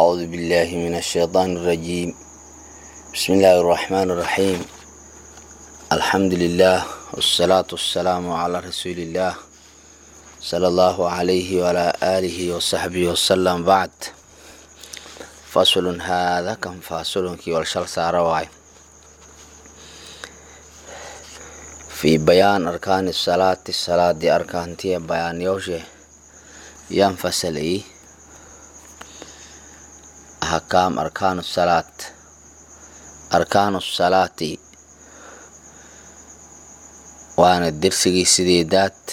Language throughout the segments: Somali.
أعوذ بالله من الشيطان الرجيم بسم الله الرحمن الرحيم الحمد لله والصلاة والسلام على رسول الله صلى الله عليه وعلى آله وصحبه وسلم بعد فصل هذا كم فاصل كي والشل سارواي في بيان أركان الصلاة الصلاة دي أركان تي بيان يوشي ينفصل إيه أحكام أركان الصلاة أركان الصلاة وأنا درسي سديدات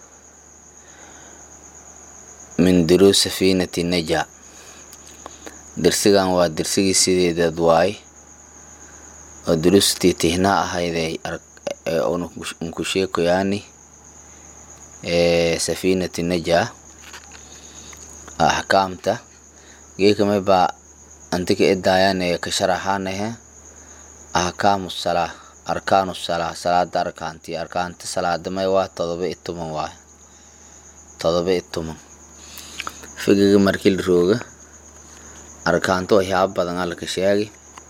من دروس سفينة النجاة درسيgan waa dersigii sideedaad waay oo duruustii tihnaa ahayday unku sheekoyaani safiinati najaa axkaamta geekamay baa antika edaayaan ka sharaxaanahe ahkaamu salaa arkaanu salaa salaada arkaanti arkaanta salaadamay waa todoba i toban waay todoba i toban figiga markii la rooga arkaanto waxyaaba badan alka sheegi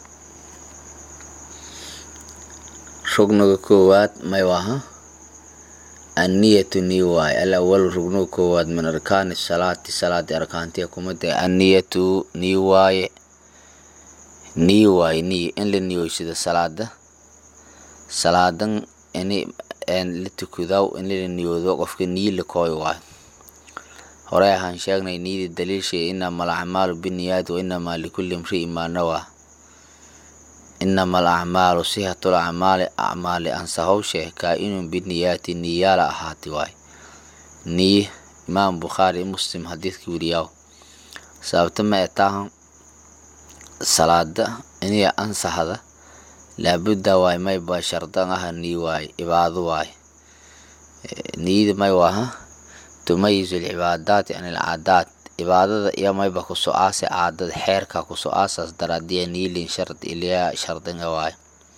rugniga koowaad may waha anniyatu nii waay alawal rugniga koowaad min arkaani salaati salaadi arkaantiya kumada anniyatu nii waaye nii waaye nii in la niyoysado salaada salaadan ini la tukudaw in la niyoodo qofka nii la kooy waayo horey ahaan sheegnay niida daliilshay inama alacmaalu binniyaati wa inamaa likulli imri'in maa nawaa inama alacmaalu sihatul acmaali acmaali ansahowshe kaa-inun biniyaati niyaala ahaati waay niy imaam bukhaari muslim xadiidka weriyaw sababta ma etaahan salaada iniya ansaxda laabudda waay may ba shardan aha nii waay ibaado waay niyada may waha tumayizu alcibaadaati can alcaadaat cibaadada iyo mayba ku so-aase caadada xeerka ku so-aasaas daraadiya niilin shard ilyaa shardinga waay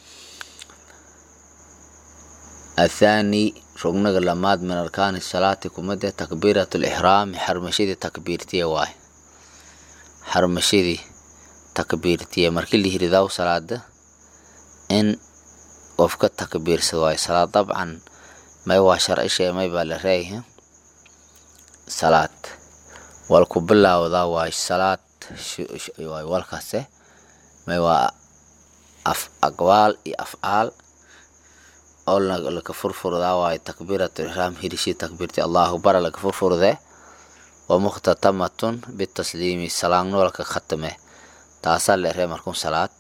athaani rugnaga lamaad min arkaani salaati kumade takbiirat lixraami xarmashadii takbiirtiya waay xarmashadii takbiirtiya markii la hiridaw salaada in qofka takbiirsado waay salaad dabcan may waa sharcishe may baa la reeyha salaad wal ku bilaawdaa waay salaad waay walkase may waa af aqwaal iyo afcaal oo laka furfurdaa waay takbiiratu ihraam hirishi takbiirti allahu bara laka furfurdee wa mukhtatamatun bitasliimi salaangno laka khatame taasaa la eree markun salaad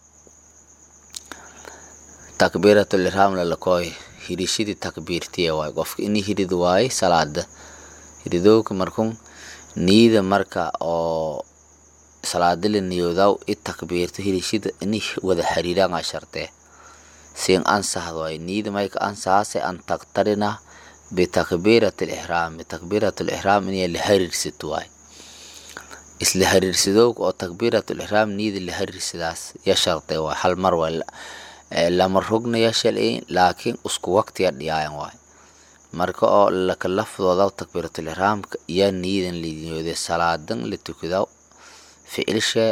takbiiratu ihraam lalakooy hirishidii takbiirtiya waay qofka ini hirid waaye salaada hiridowka markun niida marka oo salaada la niyoodaw i takbiirto hirishida ini wada xiriiranga shartee siin ansaxd waay niida mayka ansaxase an taqtarina bitakbiirat lixraam bitakbiirat lixraam inay la hariirsato waay isla hariirsadowka oo takbiirat lixraam niida la hariirsadaas ya shartee waay hal mar waay lama rugna ya shalay laakiin isku waqtiya dhiyaayan waay marka oo laka lafdooda takbiiratul ihraamka yaa niidan liniyooday salaadan la tukada ficilshe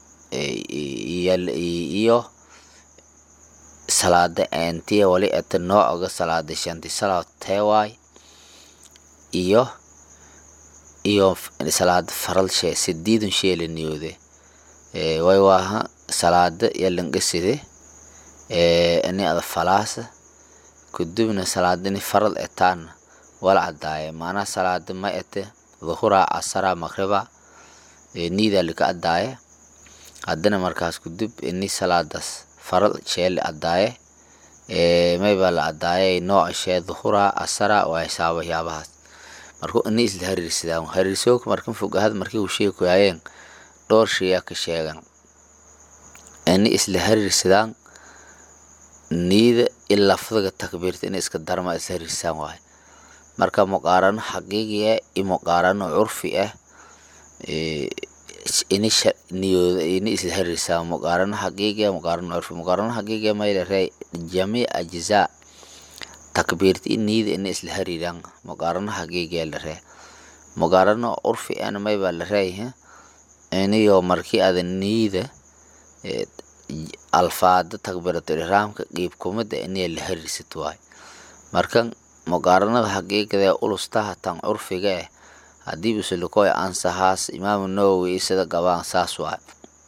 iyo salaada entiya wali eta noocoga salaada shanti salaad teewaay iyo iyo salaada faralshe sidiidun shee la niyoode way waaha salaada yalangaside ini ada falaasa kudubna salaadini farad etaana wala cadaaye maanaa salaada ma ete dhuhura casara maqriba niida lika adaaye haddana markaas kudub ini salaadaas farad shee la adaaye mayba la adaaye nooca shee dhuhura casara waa hisaaba yaabahaas marku ini isla hariirsadaan hariirsooka markan fogahad markii uu sheekoyaayeen dhowr shayaa ka sheegan ini isla hariirsadaan niida i lafdiga takbiirta in iska darma is hariirsaan waay marka muqaarano xaqiiqi ah i muqaarano curfi ah ini niyooda ini isla hariirsaan muqaarano xaqiiqi ah muqaarano curfi muqaarano xaqiiqi ah mayla rey jamiic ajzaa takbiirta i niida ini isla hariiraan muqaarano xaqiiqi ah la ree muqaarano curfi ahna maybaa la reeyaha iniyo markii ada niida alfaada takbiratul ixraamka qiib kumada iniya la hariirsato waay markan muqaaranada xaqiiqada ee ulustaha tan curfiga eh haddii usulikoy ansahaas imaamu nawowi sida gabaan saas waay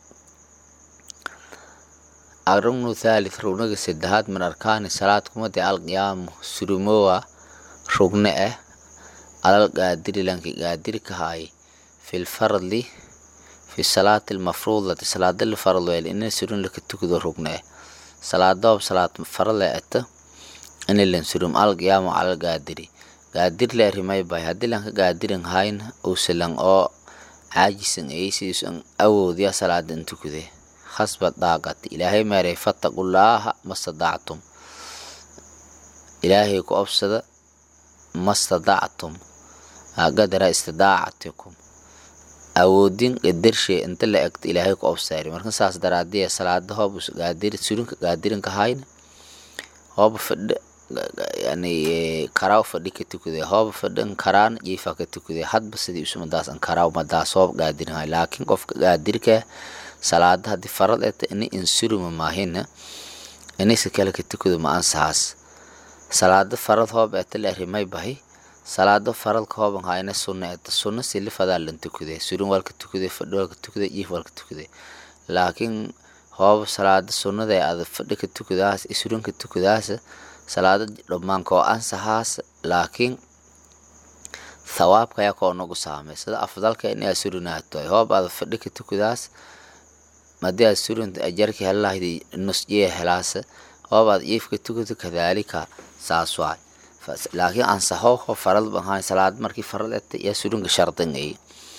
arugnu thalith rugnaga saddexaad min arkaani salaad kumada alqiyaamu surumowa rugne ah alal qaadiri lanki qaadirka haay fil fardi fi salaati almafruudati salaada la farad weel ina surun laka tukado rugne ah salaadoob salaad farale ata ina lan surum alqiyaamu alal qaadiri qaadir le rimay bay haddii lanka qaadirin hayna uusalan oo caajisan aysiisan awoodya salaada in tukade khasba daaqat ilaahay meeray fattaqullaaha mastadactum ilaahay ku obsada mastadactum qadara istidaacatikum awoodin qadarshe inta la egto ilaahay ku obsaari marka saas daraadiya salaada hoob qaadir surinka qaadirinka hayna hooba fadha yani karaaw fadhi ka tukade hooba fadhan karaan jiifa ka tukade hadba sidii isu madaas an karaaw madaas hoob qaadirin hay laakiin qofka qaadirka salaada haddii farad eta ini insuruma maahina inaysa kale ka tukado ma ansahaas salaada farad hoob eta la rimay bahi salaado faradka hooban hayna sunna eta sunna sili fadaa lan tukade surin walka tukade fadhi walka tukade jiif walka tukade laakiin hooba salaada sunnada ee ada fadhi ka tukadaas surin ka tukadaas salaada dhammaanka oo ansahaas laakiin thawaabka ayaa koo nagu saamay sida afdalka in aa surinaato hoob aada fadhi ka tukadaas madii aad surinta ajarka helahdi nusjiya helaasa hoob aad jiifka tukato kadaalika saas waay laakiin ansaxo ho farad bahaan salaad markii farad eta yaa surinka shardan ay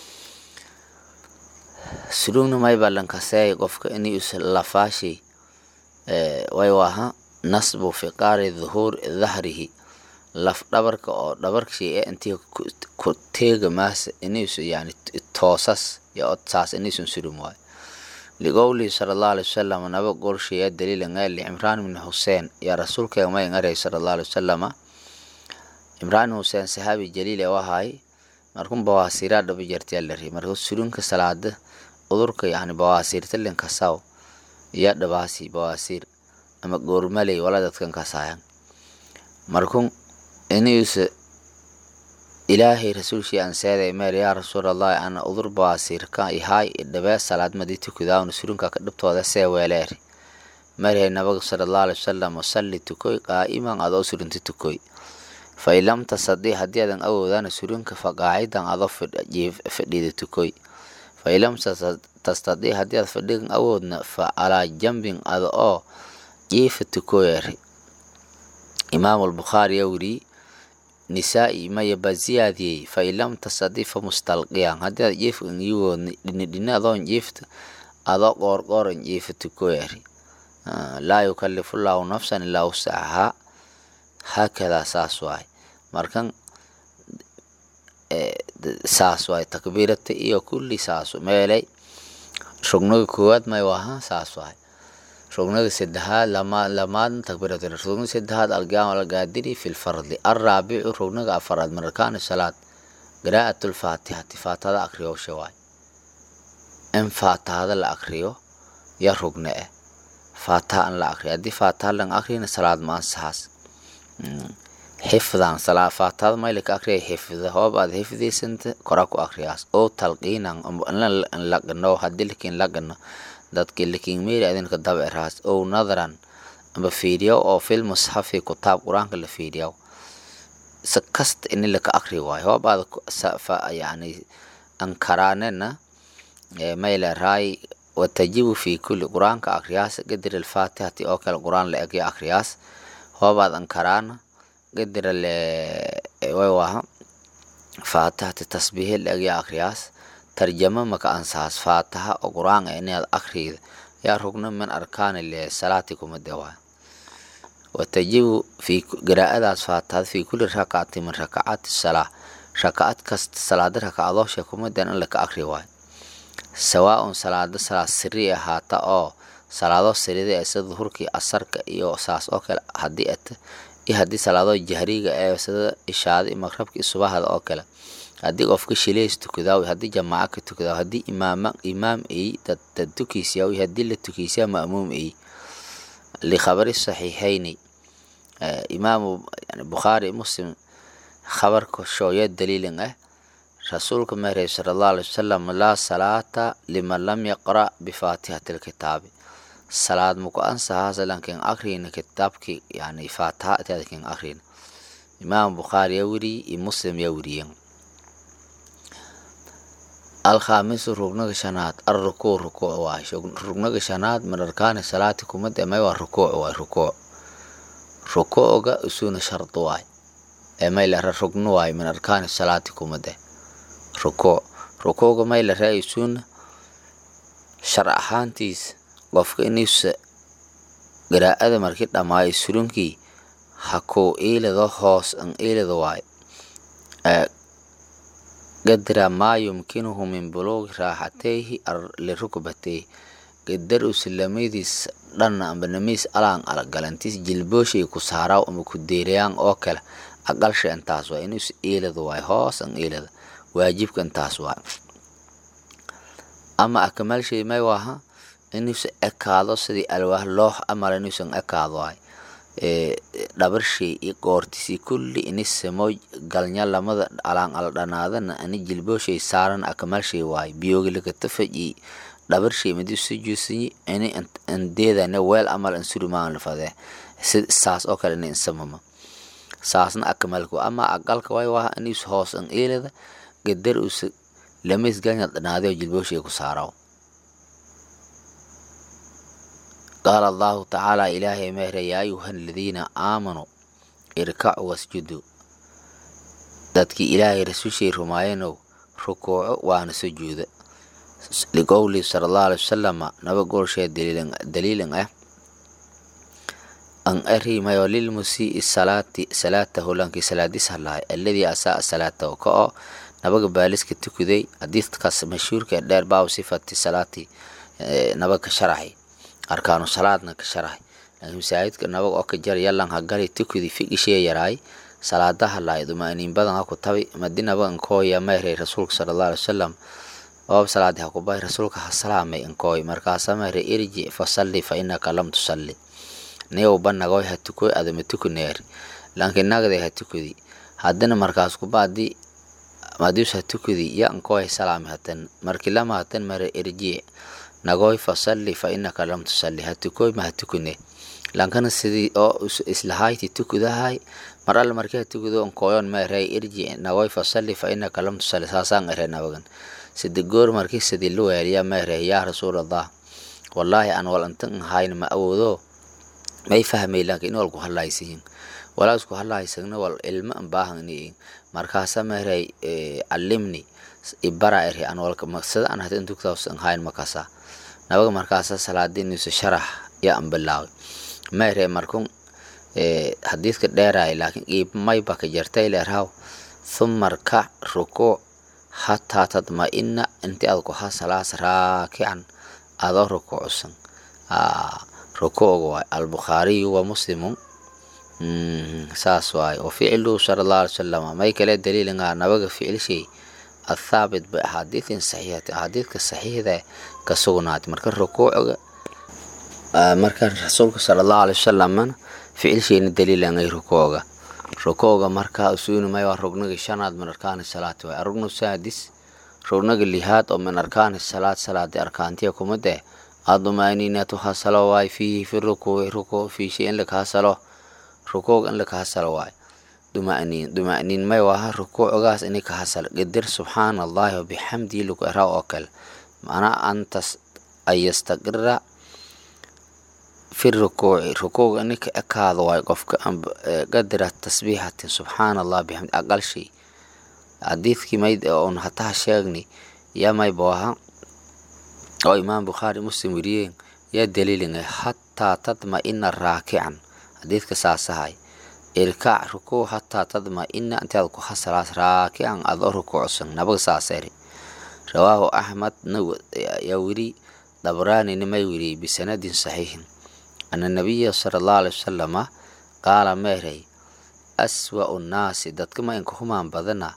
surugna may balankaseey qofka inay us lafaashi way waha nasbu fiqaari dhuhuur dhahrihi laf dhabarka oo dhabarkshi ee intii ku teega maasa inaysu yani toosas iyo odsaas inaysun surum waay liqowlihi sala allahu alai wasalam naba golshiya daliila ngaali cimraan ibni xuseen yaa rasuulkeega may ngaray sala allahu alai wasalama cimraan xuseen saxaabi jaliil ee wahaay markun bawaasiiraa dhaba jartiyaa la ri marka surunka salaada udurka yani bawaasiirta linkasaw iya dhabaasi bawaasiir ama goormaley wala dadkan kasaayan markun inuusa ilaahay rasuulshii aan seeday meel yaa rasuulallahi ana udur bawaasiirka ihaay idhabee salaad madii tukudaawna surunka ka dhibtooda see weeleeri marhay nabaga sala allahu alai wasalam wasalli tukoy qaa'iman adoo surunta tukoy fa in lam tasadii haddii adan awoodana surunka fa qaacidan adoo fadhiida tukoy fa in lam tastadii haddii aad fadhigan awoodna fa calaa jambin ada oo jiifa tukoyeeri imaamu albukhaari yaa weriyey nisaa'i maya baa ziyaadiyey fa in lam tastadii fa mustalqiyan haddii aad jiifkan iyagoodna dhinidhina adoon jiifta adoo qoorqooran jiifa tukoyeeri laa yukallifu llaahu nafsan ilaa wusacahaa haakadaa saas waay markan saas waay takbiirata iyo kulli saas meelay rugnaga koowaad may waha saas waay rugnaga saddexaad lama lamaadna takbiirata rugnaga saddexaad alqiyaam algaadiri fi lfardi alraabicu rugnaga afaraad min arkaani salaad qiraa'at lfaatixati faatihada akriyowsha waay in faatihada la akriyo ya rugne eh faataha an la akriyo haddii faataha lan akriyana salaad ma ansaxaas xifdan salaa faatahada maylaka akriya xifda hoob aad xifdiysanta kora ku akriyaas oo talqiinan laqano haddii lakin laqano dadki lakin meeri adinka daba eraas oo nadaran amba fiiriyo oo fil musxafi kutaab qur-aanka la fiiriyo si kasta ini laka akri waayo hoob aad yani ankaraanena mayla raay watajibu fi kulli qur-aanka akriyaas qadir alfaatihati oo kale qur-aan la egyo akriyaas hoobaad ankaraana qadira le way waha faatihati tasbiihi la egyo akriyaas tarjama maka ansaas faataha oo qur-aan inaad akriyda yaa rugna min arkaani le salaati kuma dewaa watajibu fi qiraa'adaas faatihada fi kulli rakacati min rakacaati salaa rakacad kasta salaada rakacadoosha kumadan in laka akri waayo sawaa-un salaado salaad siri ahaata oo salaado sirida ee sida duhurkii asarka iyo saas oo kale haddii ata iyo haddii salaado jahriga ee sida ishaada iyo maqrabka iyo subahada oo kale haddii qofka shileys tukadaa haddii jamaaco ka tukadaa haddii imaama imaam ay dad dad tukaysiyaa haddii la tukaysiyaa ma'muum ay likhabari saxiixayni imaamu yani bukhaari muslim khabarka shooya daliilin ah rasuulka meeray sala allahu alay wasalam laa salaata liman lam yaqra' bifaatihati lkitaabi salaad muku ansahaasa lankin akrina kitaabki yani faataha itaadkin akrina imaam bukhaari yaa weriye iyo muslim yaa weriyen alkhaamisu rugnaga shanaad arrukuu rukuuc waay rugnaga shanaad min arkaani salaati kumad emay waa rukuuc waay rukuuc rukuucga isuna shardi waay emay lera rugno waay min arkaani salaati kumade rukuuc rukuucga may lera isuna shar ahaantiis qofka inuusa garaa'ada markii dhammaayo sulunkii hakuu iilado hoos an iilado waay qadra maa yumkinuhu min buluugi raaxateyhi lirukbateyhi qadar usilamadiis dhanna amba namiis alaan alagalantiis jilbooshay ku saaraaw ama ku deerayaan oo kale aqalsha intaas waay inuus iilado waay hoos an iilada waajibka intaas waay ama akamalshay may waaha inuusa ekaado sidii alwaax loox amala inuusan ekaado waay dhabarshay iyo goortisii kulli ini samoy galnya lamada alaan ala dhanaadana ani jilbooshay saaran akamalshay waay biyoogilakatafaji dhabarshay madi sujuusanyi ini andeedane weel amal ansurimaan lafadee saas oo kale ini insamama saasna akamalka ama aqalka way waha inuus hoos an eelada gadar usa lamays galnya dhanaadeo jilbooshay ku saaraw qaala allahu tacaala ilaahay mehere yaa ayuha aladiina aamanuu irkacuu wasjuduu dadkii ilaahay rasuushay rumaayanow rukuuco waana sujuuda liqowlihi sala allahu alay wasalama naba goolshee daliilan ah an arimayo lilmusii salaati salaatahu lankii salaadis halahay alladii asaa salaatahu ka oo nabaga baaliska tukuday xadiidkaas mashhuurka dheer baaw sifati salaati nabaga sharaxay arkaanu salaadna ka sharahay laakiin masaajidka nabag oo ka jar yalan ha gali tukudi figishiya yaraay salaadaha laay dumaaniin badan ha ku tabi madi nabag inkooya mayray rasuulka sala allahu alay wasalam oob salaadi ha ku bahay rasuulka ha salaamay inkooy markaasa mayray irji fasalli fa inaka lam tusalli niyow banagoy ha tukoy adama tukuneer laakiin nagday ha tukudi haddana markaas kubaadi madius ha tukudi ya inkooy salaami hatan markii lama hatan mayray irji nagoy fasalli fa inaka lam tusalli ha tukoy ma ha tukune lankana sidii oo islahayti tukudahay mar alle markii ha tukudo nkooyon meerey irji nagoy fasalli fa inaka lam tusalli saasaan ere nabagan sidi goor markii sidii lu weeliya meerey yaa rasuulallah wallaahi aan wal intan ahayn ma awoodo may fahmay laakiin in walku hadlaysiin walaa isku hadlaysagna wal ilmo an baahani markaasa meerey calimni ibara ere aan walka maksada aan hata intugtaas an hayn makasa nabaga markaasa salaadiinusa sharax yaa an bilaaway meere markun xadiidka dheeraay laakiin qiibmayba ka jartay leerhaw thuma rkac rukuuc hataa tadma-ina inti aad ku hasalaas raakican adoo rukuucsan rukuuga waay albukhaariyu wa muslimu saas waay wa ficluhu sala allahu alay wasalam may kale daliilingaa nabaga ficilshay athaabit biaxaadiidin saxiixati axaadiidka saxiixda ka sugnaatay marka rukuucga marka rasuulka sala allahu alay wasalamna ficilshayna daliilangay rukuucga rukuucga marka usuunimay waa rugnaga shanaad min arkaani salaati waay arugnu saadis rugnaga lihaad oo min arkaani salaad salaadi arkaantiya kumade adumaaniinatu hasalo waay fiihi fi rukuuci rukuuc fiishay in laka hasalo rukuuc in laka hasalo waay duma'niin duma'niin may waha rukuucgaas ini ka hasal qadir subxaana allahi wabixamdihi lagu eraa oo kale macnaa antas an yastaqira fi rukuuci rukuuc ini ka ekaado waay qofka qadira tasbiixatin subxaana allah bixamdi aqal shay xadiidkii mayd oon hataha sheegni yaa may booha oo imaam bukhaari muslim weriyeen yaa daliilingay hataa tadma-ina raakican xadiidka saasahay irkaac rukuuc hataa tadma-ina intaad ku hasalaas raakican adoo rukuucsan nabaga saaseri rawaahu axmed yaa weri dabraanina may weriyey bisanadin saxiixin ana nabiya sala allahu alay wasalama qaala meerey aswa'u nnaasi dadka ma inka humaan badana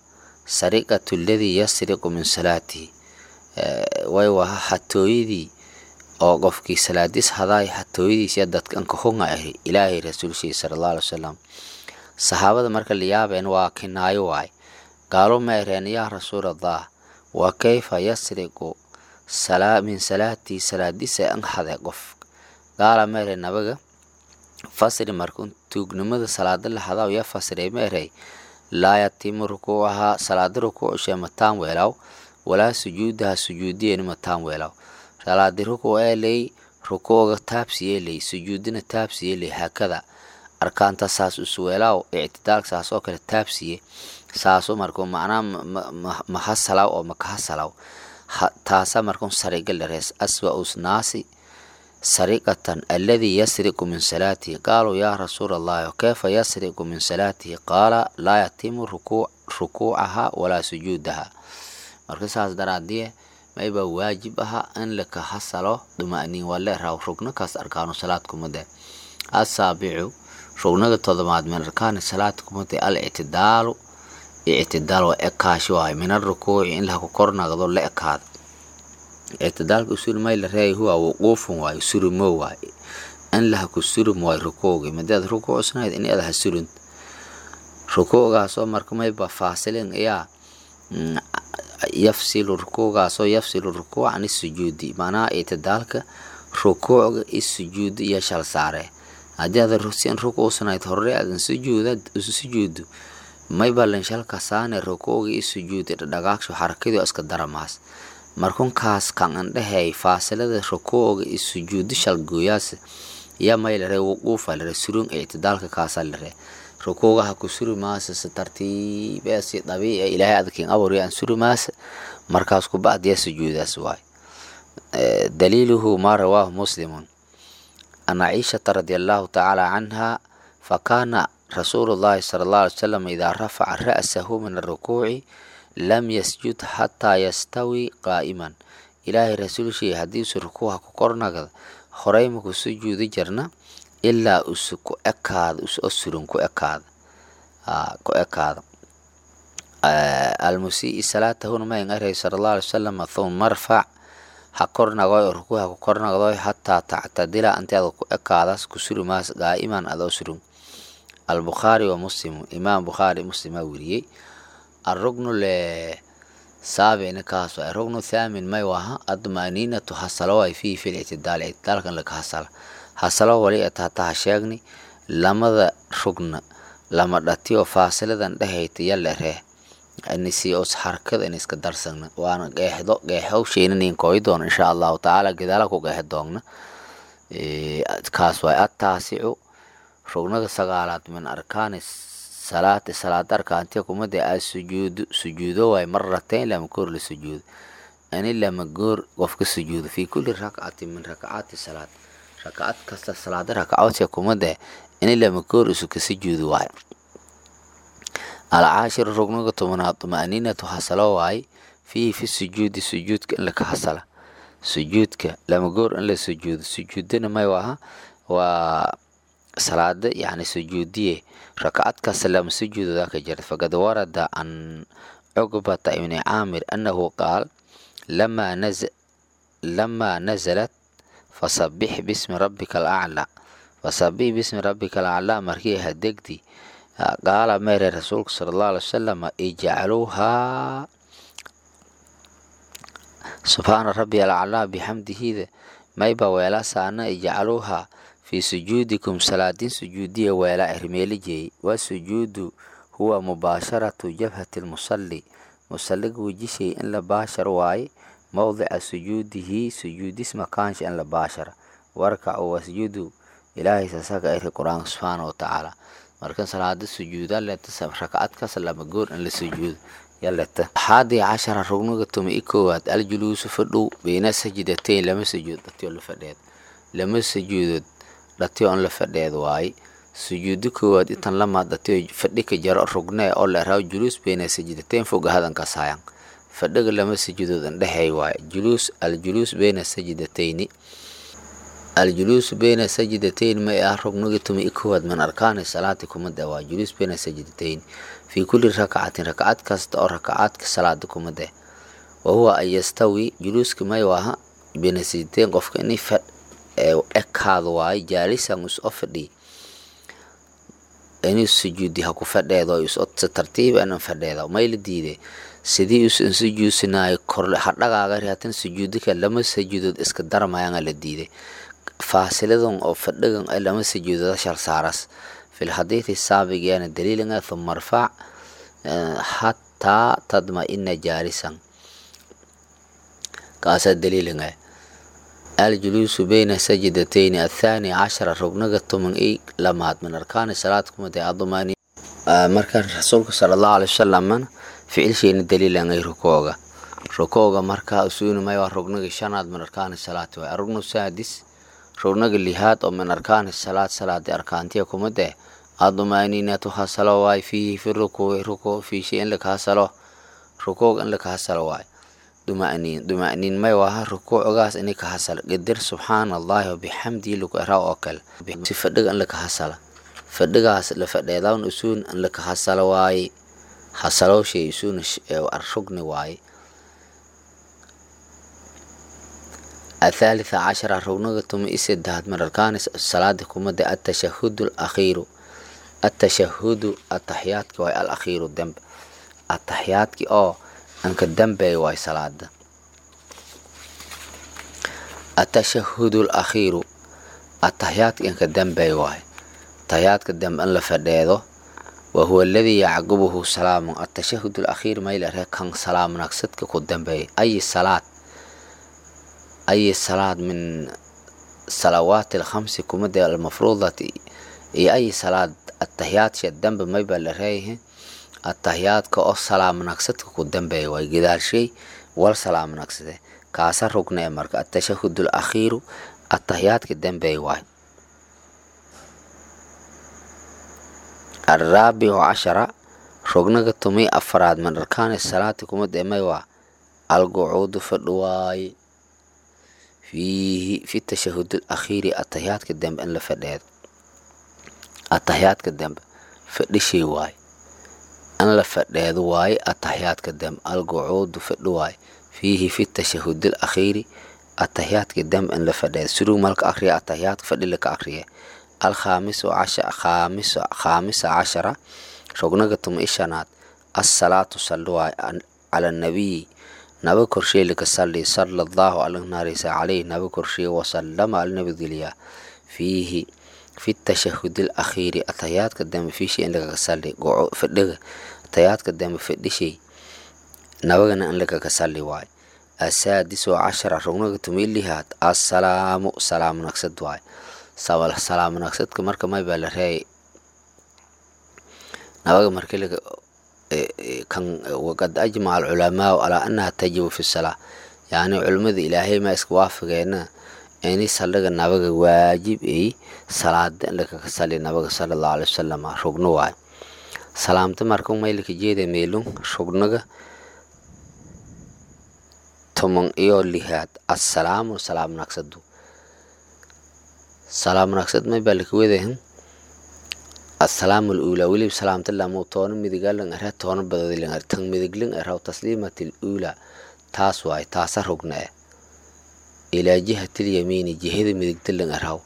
sariqatu ladii yasriqu min salaatihi way waha xatooyadii oo qofkii salaadis hadaay xatooyadiisiya dadkan kahunga ahi ilaahay rasuulshiisa sala allahu alai wasalam saxaabada marka la yaabeen waa kinaayo waay gaalo ma ereen yaa rasuulallah wa kayfa yasriqu min salaatii salaadisa an hade qof gaala ma ereen nabaga fasri markun tuugnimada salaada la hadaa ya fasirey ma erey laa yatimu rukuucahaa salaada rukuucshe mataan weelaw walaa sujuudaha sujuudiyeeni mataan weelaw salaadi rukuuc eeley rukuuga taabsiyeeley sujuudina taabsiyeeley haakada arkaanta saas usweelaaw ictidaalka saas oo kale taabsiye saaso marku macnaa mahasalaw oo makahasalaw taasa markun sariga lerees aswa usnaasi sariqatan aladii yasriqu min salaatihi qaaluu yaa rasuula allahi kayfa yasriqu min salaatihi qaala laa yatimu rukuucaha walaa sujuudaha marka saas daraadiye maybaa waajib aha in laka hasalo duma'niin waa leeraw rugnokaas arkaanu salaad kumade asaabicu rugnaga todobaad min arkaani salaad kumade al ictidaalu ictidaal waa ekaashi waay min arukuuci in lahaku kornagdo la ekaada ictidaalka usul may la reey huwa wuquufun waayo surimo waay in lahaku surum waay rukuugi madeed rukuucsanayd in adaha surun rukuugaasoo marka mayba faasilin ayaa yafsilu rukuugaasoo yafsilu rukuuc an isujuudi macnaha ictidaalka rukuucga isujuuda iyo shal saare haddii aad sin rukuucsanayd hore aadan sujuuda sujuudu mayba linshalka saane rukuuga isujuudi dhadhagaagsho xarakadii iska daramaas markunkaas kan andhehey faasilada rukuuga isujuudi shalgooyaas ya may lare wuquufa lare surun ictidaalka kaasa lare rukuugaha ku suri maasa si tartiibee si dabiici ilaahay adkiin abuurya aan suri maasa markaas ku bacdiya sujuudaas waay daliiluhu maa rawaahu muslimun an caishata radia allahu tacaala canha fakaana rasuulu llahi sala allah alay wasalam idaa rafaca ra'sahu min arukuuci lam yasjud xataa yastawi qaa'iman ilaahay rasuulshii haddiisu rukuuha ku kornagda horey maku sujuudi jirna ilaa usu ku ekaada usoo surun ku ekaada ku ekaada almusii salaatahuna mayn aray sala allah alay wasalam thuma marfac ha kornagoy oo rukuuha ku kornagdoy hataa tactadila anteeda ku ekaadas ku suri maas qaa'iman adoo surun albukhaari wa muslimu imaam bukhaari muslima weriyey arugnu le saabicna kaas waay rugnu thaamin may waha admaniinatu hasalo way fiihi fi lictidaal ictidaalkan laka hasala hasalo wali atahataha sheegni lamada rugna lama dhatiyo faasiladan dhehayta yalla ree nisi os xarakada in iska darsagna waana qeexdo qeexow sheynanin kooyi doona insha allahu tacaala gadaala ku qeexi doogna kaas waay attaasicu rugnaga sagaalaad min arkaani salaati salaada arkaantiya kumade a sujuudu sujuudo waay maratayn lama goor la sujuudo ani lama goor qofka sujuudo fi kulli rakcati min rakcaati salaad rakcad kasta salaada rakcoodka kumade ini lama goor isu ka sujuudo waay alcaashiru rugnaga tobanaad tuma'niinatu hasalo waay fiihi fi sujuudi sujuudka in laka hasala sujuudka lama goor in la sujuudo sujuudana may waha waa salaada yani sujuudiye rakcad kasta lama sujuudoda ka jirta faqad warada can cugbata ibni caamir annahu qaal lamaa naz lamaa nazalat fasabix bismi rabbika alaclaa fasabix bismi rabbika alaclaa markii hadegdi qaala meere rasuulka sala allahu alay wasalam ijcaluuhaa subxaana rabbi alaclaa bixamdihida mayba weelasaana ijcaluuhaa fii sujuudikum salaadin sujuudiya weela ermeelijey wa sujuudu huwa mubaasharatu jabhati lmusalli musalliga wejishay in la baashar waaye mowdica sujuudihi sujuudis makaansha in la baashara warkacu wasjudu ilaahay sasaga iri qur-aanka subxaana wa tacaala marka salaada sujuuda leta rakcad kas lama goor in la sujuudo yaleta axaadii cashara rugniga tuma i koowaad aljuluusu fadhow beyna sajidatayn lama sujuud dhatiyo la fadheed lama sujuudood dhatiyo on la fadheed waaye sujuudo koowaad intan lama dhatiyo fadhi ka jaro rugne oo la raaw juluus beyna sajidatayn foga hadanka saayan fadhiga lama sujuudood indhexeey waaye juluus aljuluus beyna sajidatayni aljuluusu bayna sajidatayn may ah rugniga tumi i kowaad min arkaani salaati kumada waa juluus bayna sajidatayn fii kulli rakacatin rakacad kasta oo rakacaadka salaada kumade wa huwa an yastawi juluuska may waaha bayna sajidatayn qofka ini fadh ekaado waayo jaalisan is o fadhiy inuu sujuudi ha ku fadheedo is si tartiib anan fadheeda may la diiday sidii usan sujuudsanaayo korle hadhagaaga riatan sujuudika lama sujuudood iska darmayanga la diiday faasiladan oo fadhigan ay lama sujuudoda shal saaras fil xadiidi saabigeena daliilanga thuma arfac hataa tadma-ina jaalisan kaasaa daliilanga aljuluusu bayna sajidatayni athaani cashara rugnaga toban i lamaad min arkaani salaad kumade adumaani marka rasuulka sala allahu alay wasalam ficilsheena daliilangay rukooga rukooga markaa usuunimay waa rugnaga shanaad min arkaani salaati waay arugnu saadis rugnaga lihaad oo min arkaani salaad salaadi arkaantiya kumade adumaaniinatu hasalo waay fiihi fi rukuuci rukuu fiishi in lakahasalo rukuuga in lakahasalo waay dumaniin dumaniin may waaha rukuucgaas ini ka hasala gadir subxaana allahi wabixamdii lagu eraa oo kale si fadhiga in laka hasala fadhigaas la fadheedawn usuun in laka hasala waaye hasalowshay usuun rugni waaye athaalitha cashara rugniga tuma i saddexaad min arkaani salaada kumada atashahudu alakhiiru atashahudu ataxiyaadki waay al akhiiru dembe ataxiyaadki oo anka dambeey waay salaada atashahudu alakhiiru ataxiyaadka anka dambeey waay taxiyaadka dambe in la fadheedo wa huwa aladii yacqubuhu salaamun atashahud alakhiir maylare kan salaam nagsadka ku dambeey ayi salaad ayi salaad min salawaati alkhamsi kumade almafruudati iyo ayi salaad ataxiyaadka dambe mayba la reeyahe ataxiyaadka oo salaam nagsadka ku dambeeya waay gadaashay wal salaam nagsade kaasa rugnee marka atashahud alakhiiru ataxiyaadka dambeey waay alraabicu cashara rugnaga tumi afaraad min arkaani salaati kuma deemay waa alqucuudu fadhi waaye fiihi fi tashahud alakhiiri ataxiyaadka dambe in la fadheedo ataxiyaadka dambe fadhishay waaye in la fadheedo waaye ataxiyaadka dambe alqucuudu fadhi waaye fiihi fi tashahud alakhiiri ataxiyaadka dambe in la fadheedo suruu malka akriya ataxiyaadka fadhi laka akriya alkhaamisu khaamisa cashara rugnaga tuma ishanaad assalaatu salli waay cala nabiyi naba korshey laka salli sala allahu alnaarisa caleyh naba korshey wasalama alnabadgeliyaa fiihi fi tashahud alakhiiri atayaadka dambe fiishi in lagaga salli fadhiga atayaadka dambe fadhishay nabagana in lagaga salli waay asaadisu cashara rugnaga tuma ilihaad assalaamu salaam nagsad waay salaam nagsadka marka may baa la reeyay nabaga markii laga kan waqad ajmaca alculamaau calaa annaha tajibu fi salaa yacni culimmada ilaahay ma iska waafageena ini saldhiga nabaga waajib ay salaada in lakaga sali nabaga sala allahu alai wasalam rugno waay salaamta marka maylaka jeeda meelun rugnaga toman iyo lihaad assalaamu salaam nagsadu salaam nagsad may baa laka wadahan assalaamu aluulaa welib salaamta lamu toona midigalan ara toona badadilan ar tan midiglan araw tasliimat aluulaa taas waay taasa rugna e ilaa jihati lyamiini jihada midigdalan araw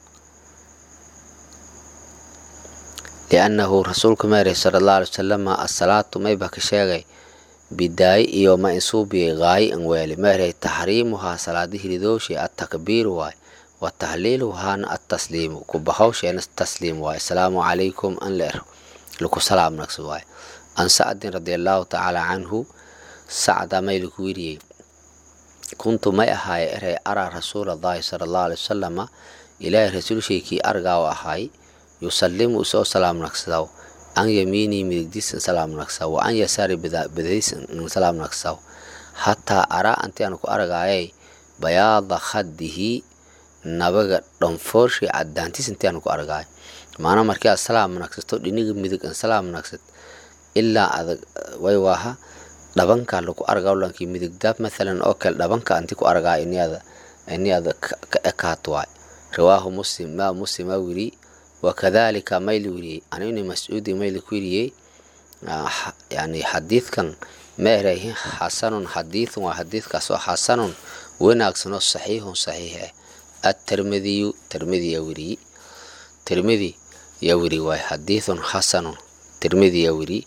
liannahu rasuulka meere sala allahu alay wasalama assalaatu may baa ka sheegay bidaayi iyo ma insuubiyay gaayi an weeli meere taxriimuhaa salaada hilidooshay attakbiiru waay watahliiluhaana atasliimu kubahawsheena tasliim waay asalaamu calaykum an leer laku salaam nagsa waay an sacdin radi allahu tacaala canhu sacda may laku wiriyey kuntu may ahaaye eray araa rasuulallahi sala allahu alay wasalama ilaahay rasuulshaykii argaaw ahaay yusallimu isoo salaam nagsadow an yamiinii midigdiisan salaam nagsaw wa an yasaari badadiisan salaam nagsaw hataa araa anti aan ku argaayay bayaada khadihi nabaga dhanfoorshay cadaantiis intii aan ku argaay maana markii aad salaam nagsato dhiniga midig an salaam nagsad ilaa adag way waaha dhabanka laku argaa lankii midigdaab mathalan oo kale dhabanka anti ku argaa iniada iniada ka ekaat waay rawaahu muslim maa muslima wiri wakadalika mayli wiriyey an ibni mascuudi mayli ku wiriyey yani xadiidkan ma erahin xasanun xadiidun waa xadiidkaasoo xasanun wanaagsanoo saxiixun saxiix ah atirmidiyu tirmidi yaa wiriye tirmidi yaa wiri waay xadiidun xasanun tirmidi yaa wiri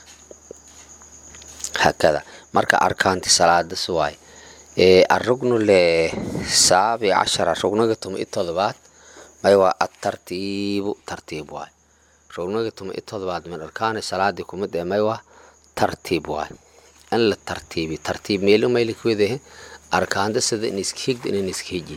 hakada marka arkaanti salaadas waay arugnu le saabi cashara rugnaga tuma i todobaad may waa atartiibu tartiib waay rugnaga tuma i todobaad min arkaani salaadii kumid ee may waa tartiib waay in la tartiibi tartiib meelo mayla kuwadahe arkaanta sida in iska higda in iska hiji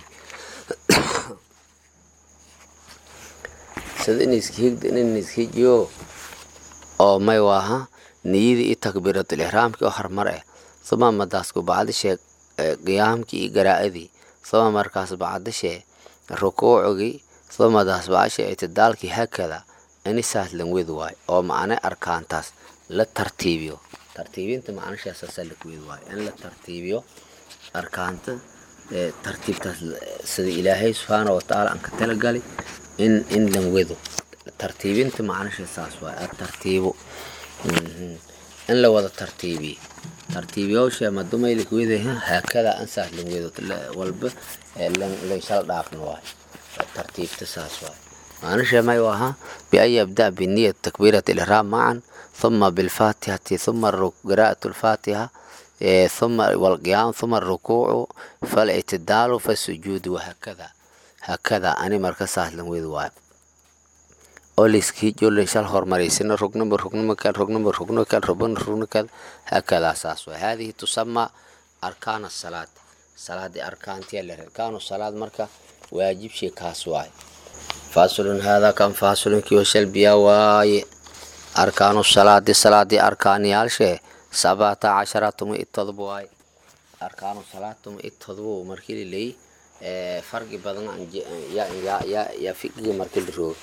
sida in iska higda in iska hijiyo oo may waaha niyadii iyo takbiiratul ixraamkii oo hormar ah suma madaasku bacdishee qiyaamkii iyo garaa'adii suma markaas bacdishee rukuucigii suma madaas bacdishee itidaalkii hakada inisaas langwed waay oo macne arkaantaas la tartiibiyo tartiibinta macnashaasaasaa lakuwed waay in la tartiibiyo arkaanta tartiibtaas sida ilaahay subxaana watacaala aan ka talagali in in langwedo tartiibinta macnasha saas waay atartiibo in la wada tartiibiyo tartiibiyowsha madumayla kuwede haakada ansaas langwedo walba laysala dhaafno waay tartiibta saas waay macnasha may ahaa bian yabda biniyat takbiirat ilihraam macan ثم بالفاتحة ثم قراءة الفاتحة ثم والقيام ثم الركوع فالاعتدال فالسجود وهكذا هكذا أنا مركز سهل ويد واي أوليسكي جول شال هرمريسين ركن بركن مكان ركن بركن مكان ربن ركن كذا هكذا أساس وهذه تسمى أركان الصلاة صلاة دي أركان تيال أركان الصلاة مركا واجب شيء كاسواي فاصل هذا كان فاصل كيوشل بيا واي arkaanu salaadi salaadii arkaaniyaalshee sabata cashara tuma i todoba waay arkaanu salaad tuma i todoba markii liley farqi badan yaa fiqiga markii la roogo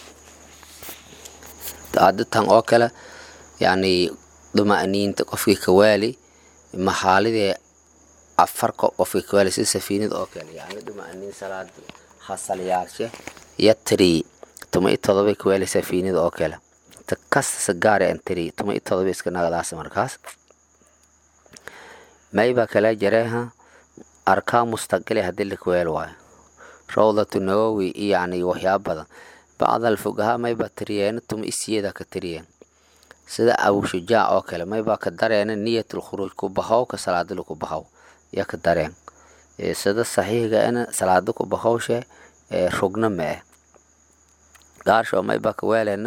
aditan oo kale yani duma'niinta qofkii kawaali maxaalidee afar qofkii kawaali si safiinid oo kale yani duma'niin salaad hasalyaalshe yatri tuma i todoba kawaali safiinid oo kale kasta sagaare antiri tuma i todoba iska nagadaas markaas mayba kala jareha arkaan mustaqili hadii la kuweel waayo rawdatu nawowi yani waxyaaba badan bacd alfugahaa mayba tiriyeen tuma isiyada ka tiriyeen sida abushujaac oo kale mayba ka dareena niyatul khuruuj ku bahow ka salaadila ku bahow ya ka dareen sida saxiiga ina salaada ku bahowshe rugna ma eh gaarsho mayba ka weeleena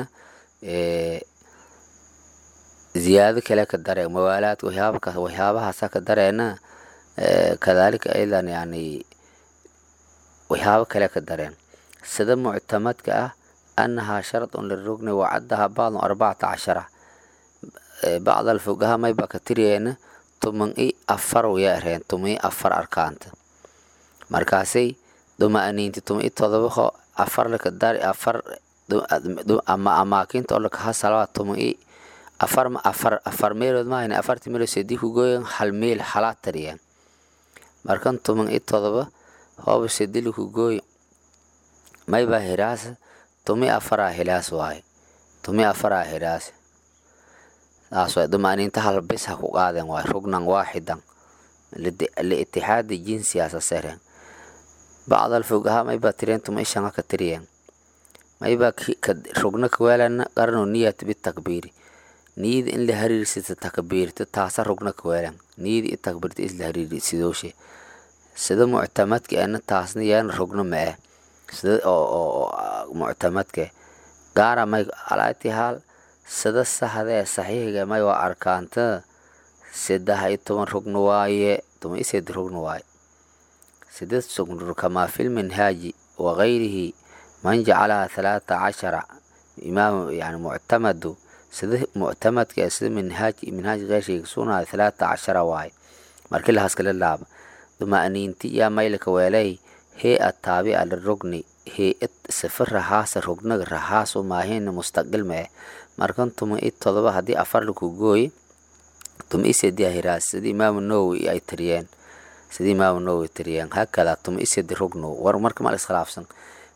ziyaado kale ka dareen mawaalaad waxyaabakaas waxyaabahaasa ka dareena kadaalika aydan yani waxyaabo kale ka dareen sida muctamadka ah annahaa sharadun lirugni wacadaha bacdun arbacata cashara bacd alfugaha mayba ka tiriyeena tuman i afar waya areen tuman i afar arkaanta markaasay duma'niinti tuman i todobaho afar laka dari afar ama amaakinta oo lakaha salawaa tuman i afar afar afar meelood maahan afarti meelood sedii ku gooyan hal meel halaa tariyeen markan tuman i todoba hooba sedili ku gooy mayba hiraas tumi afaraa hilaas waaye tumi afaraa hiraas saas waay dumaniinta hal bis ha ku qaadeen waay rugnan waaxidan liitixaadi jinsiyaasa sereen bacd alfugaha mayba tireen tuma ishanga ka tiriyeen mayba rugna kaweelana qarno niyat bitakbiiri niyada in la hariirsita takbiirta taasa rugna kaweelan niyada i takbiirta isla hariirsidooshe sida muctamadka ena taasna yeena rugna ma eh sida oo muctamadka gaara may alaatihaal sida saxda ee saxiixiga may waa arkaanta saddex iyo toban rugna waaye toban iyo sed rugna waaye sideed sugna kamaa fi lminhaaji wagayrihi man jacalaha thalaata cashara imaam yani muctamadu sida muctamadka ee sida minhaaj minhaaj keyrshayga sugnaayo thalaata cashara waaye markii lahaas kala laaba duma'niinti yaa maylka weelay hee-a taabica lirugni hee-ad sifa rahaasa rugnaga rahaasu maahina mustaqil ma eh markan tuma i todoba haddii afar laku gooye tuma i sedi hiraas sida imaamu nawowi ay tiriyeen sida imaamu nawowi tiriyeen hakada tuma i sedi rugno war marka mal iskhilaafsan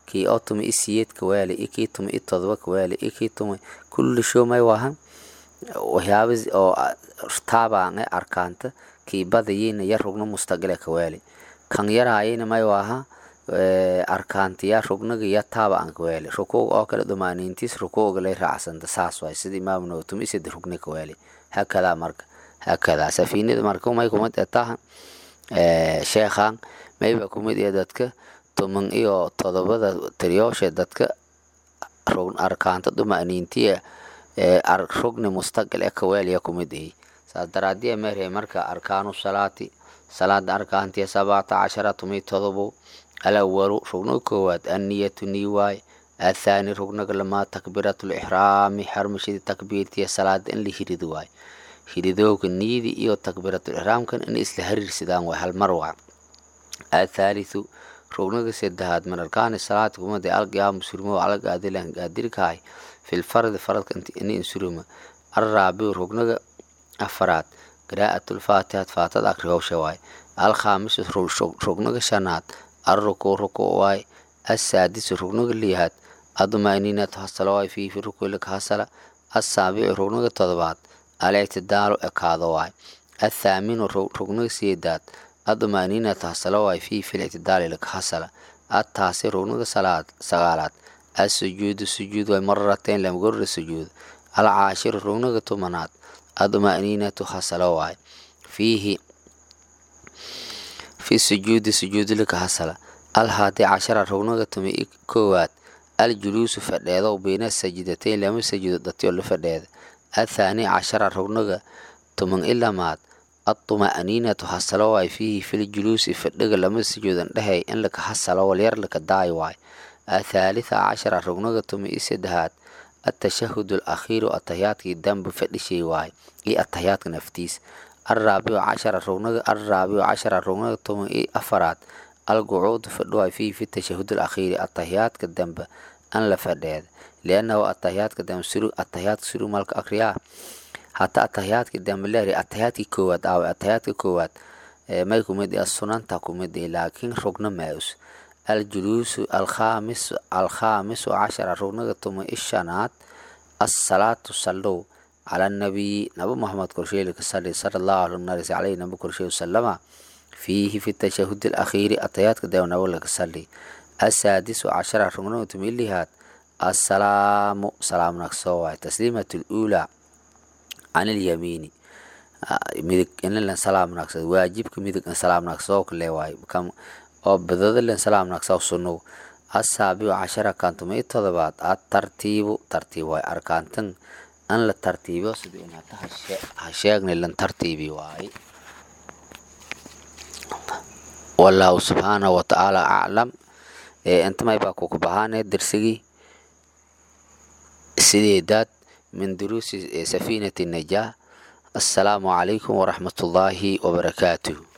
kii oo tumi i siyeed ka weeli i kii tumi i todoba ka weeli i kii tumi kulli show may wahan waxyaaba oo taabaange arkaanta kii badayina ya rugno mustaqile ka weeli kan yaraayina may waha arkaantiya rugnaga ya taaba aan ka weeli rukuuga oo kale dhumaaniintiis rukuuga lay raacsanta saas waay sida imaam nawawi tumi isada rugni ka weeli hakadaa marka hakadaa safiinada marka may kumid ee taha sheekhan mayba kumid ee dadka tuman iyo todobada tiriyooshe dadka arkaanta dhumaaniintiya rugni mustaqil ee ka weeliya kumid ay saas daraadiya meerhe marka arkaanu salaati salaada arkaantiya sabcata cashara tumi todobo alawalu rugnaga koowaad anniyatu nii waay athaani rugnaga lamaa takbiiratul ixraami xarmashadii takbiirtiya salaada in la hirido waay hiridooga niyadi iyo takbiiratul ixraamkan in isla hariirsadaan waay hal mar waa athaalithu rugnaga saddexaad min arkaani salaati kumada alqiyaamu surmo alagaadilan gaadirkahay fil fardi faradka ini insuruma arraabiu rugnaga afaraad qiraa'atul faatixat faatada akrihowsha waay alkhaamisu rugnaga shanaad arrukuu rukuu waay assaadisu rugnaga liyahaad adumaniinatu hasalo waay fiifi rukuulika hasala assaabicu rugnaga todobaad alictidaalu ekaado waay athaaminu rugnaga siyeedaad adumaniinatu hasalo waay fiifi lictidaalilika hasala attaasi rugnaga sagaalaad assujuudu sujuud waay mararateen lamgorra sujuud alcaashiru rugnaga tumanaad adumaniinatu hasalo waay fiihi fi sujuudi sujuudilika hasala alhaadi cashara rugnaga tumi koowaad aljuluusu fadheedow bayna sajidatayn lama sajido datiyo la fadheeda athaani cashara rugnaga tuman ilamaad adtuma'niinatu hasalo waay fiihi filjuluusi fadhiga lama sujuudan dhehey in laka hasalo walyar laka daay waay athaalitha cashara rugnaga tumi i saddexaad atashahud alakhiiru atahiyaadkii dambe fadhishay waay iyo atahiyaadka naftiis arraabicu cashara rugnaga arraabicu cashara rugnaga toban iyo afaraad alqucuudu fadhuwaay fiihi fi tashahud alakhiiri atahiyaadka dambe an la fadheeda liannahu atahiyaadka dambe suru atahiyaadka suru malka akriyaa hata atahiyaadka dambe leeri atahiyaadkii koowaad aawe atahiyaadka koowaad may kumid ah sunanta kumid ah laakiin rugna maus aljuluusu alkhaamis alkhaamisu cashara rugnaga toban iyo shanaad assalaatu sallow على النبي نبي محمد كرشي صلى صلى الله عليه عليه نبي كرشي وسلم فيه في التشهد الأخير أتيات كده ونقول لك صلي السادس عشر ركن تميليهات السلام سلام نكسوا تسليمة الأولى عن اليمين ميدك إن لنا سلام نكس واجبك ميدك سلام نكسوا كل واي كم أو بدل لنا سلام نكسوا سنو السابع عشر كانت ميت تضبات الترتيب ترتيب واي أركانتن an la tartiibiyo sida inaata ha sheegnay lan tartiibi waaye wallaahu subxaanahu watacaala aclam intamay baa kuku bahaane dersigii sideedaad min duruusi safiinati najaa assalaamu calaykum waraxmatullaahi wabarakaatuh